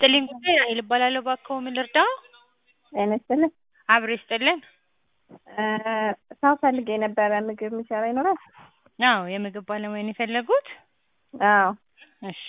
ይስጥልኝ ጉዳይ ራሔል እባላለሁ። እባክዎ ምን ልርዳዎ? ጤና ይስጥልኝ። አብሮ ይስጥልን። ሰው ፈልጌ ነበረ ምግብ የሚሰራ ይኖራል? አዎ የምግብ ባለሙያ ነው የፈለጉት? አዎ እሺ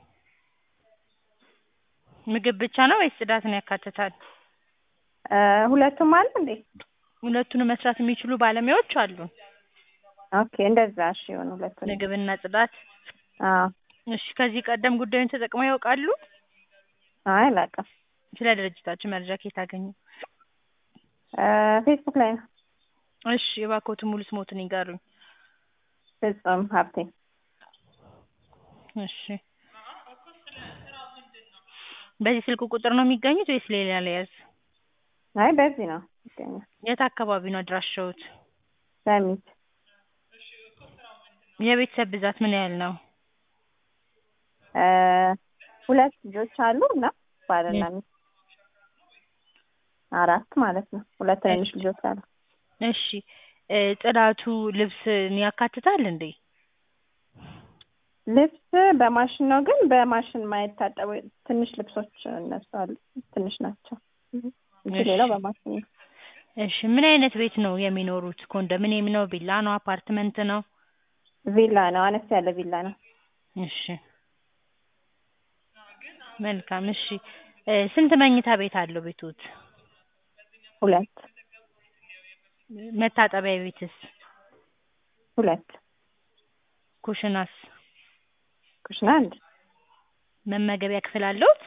ምግብ ብቻ ነው ወይስ ጽዳትን ያካትታል? ሁለቱም አለ እንዴ? ሁለቱንም መስራት የሚችሉ ባለሙያዎች አሉን። ኦኬ እንደዛ እሺ ይሁን ሁለቱንም። ምግብና ጽዳት። አዎ እሺ ከዚህ ቀደም ጉዳዩን ተጠቅመው ያውቃሉ? አይ አላውቅም። ስለ ድርጅታችን መረጃ ከየት አገኙ? ፌስቡክ ላይ ነው። እሺ እባክዎትን ሙሉ ስሞትን ይንገሩኝ? ፍጹም ሀብቴ። እሺ በዚህ ስልክ ቁጥር ነው የሚገኙት ወይስ ሌላ ልያዝ? አይ በዚህ ነው ይገኛል። የት አካባቢ ነው አድራሻዎት? ሰሚት የቤተሰብ ብዛት ምን ያህል ነው? ሁለት ልጆች አሉ እና ባልና ሚስት አራት ማለት ነው። ሁለት ትንንሽ ልጆች አሉ። እሺ ጽዳቱ ልብስን ያካትታል እንዴ? ልብስ በማሽን ነው ግን በማሽን ማይታጠቡ ትንሽ ልብሶች እነሱ አሉ ትንሽ ናቸው እንጂ ሌላው በማሽን ነው። እሺ ምን አይነት ቤት ነው የሚኖሩት? ኮንዶሚኒየም ነው? ቪላ ነው? አፓርትመንት ነው? ቪላ ነው። አነስ ያለ ቪላ ነው። እሺ መልካም እሺ ስንት መኝታ ቤት አለው ቤቶት? ሁለት መታጠቢያ ቤትስ? ሁለት ኩሽናስ? ኩሽና አንድ መመገቢያ ክፍል አለዎት?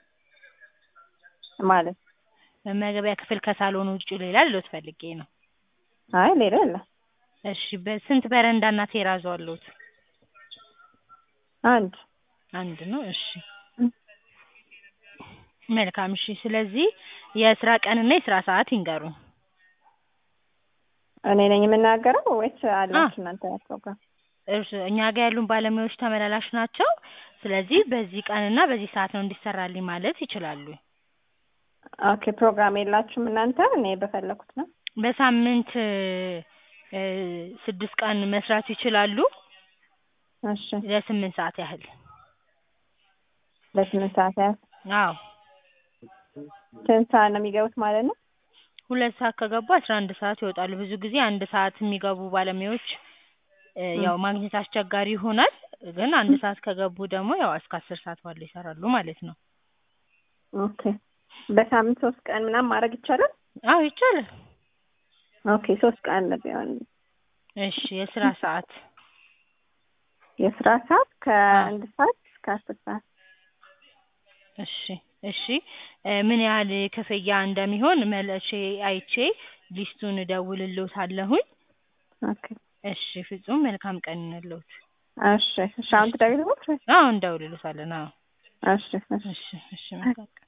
ማለት መመገቢያ ክፍል ከሳሎን ውጪ ሌላ ልሎት ፈልጌ ነው። አይ ሌላ የለም። እሺ በስንት በረንዳና ቴራዞ አለዎት? አንድ አንድ ነው። እሺ መልካም እሺ ስለዚህ የስራ ቀንና የስራ ሰዓት ይንገሩን? እኔ ነኝ የምናገረው ወይስ አላችሁ እናንተ ፕሮግራም? እርስ እኛ ጋር ያሉን ባለሙያዎች ተመላላሽ ናቸው። ስለዚህ በዚህ ቀንና በዚህ ሰዓት ነው እንዲሰራልኝ ማለት ይችላሉ። ኦኬ ፕሮግራም የላችሁም እናንተ? እኔ በፈለኩት ነው። በሳምንት ስድስት ቀን መስራት ይችላሉ። እሺ ለስምንት ሰዓት ያህል። ለስምንት ሰዓት ያህል። አዎ ስንት ሰዓት ነው የሚገቡት ማለት ነው? ሁለት ሰዓት ከገቡ አስራ አንድ ሰዓት ይወጣሉ። ብዙ ጊዜ አንድ ሰዓት የሚገቡ ባለሙያዎች ያው ማግኘት አስቸጋሪ ይሆናል። ግን አንድ ሰዓት ከገቡ ደግሞ ያው እስከ አስር ሰዓት ባለው ይሰራሉ ማለት ነው። ኦኬ በሳምንት ሶስት ቀን ምናምን ማድረግ ይቻላል? አዎ ይቻላል። ኦኬ ሶስት ቀን ቢሆን እሺ የስራ ሰዓት? የስራ ሰዓት ከአንድ ሰዓት እስከ አስር ሰዓት። እሺ እሺ ምን ያህል ክፍያ እንደሚሆን መልሼ አይቼ ሊስቱን እደውልልዎታለሁኝ። ኦኬ እሺ ፍጹም መልካም ቀን ይሁንልዎት። እሺ እሺ አሁን ትደውይልኛለሽ ወይስ? አዎ እንደውልልዎታለን። አዎ እሺ እሺ እሺ እሺ መልካም ቀን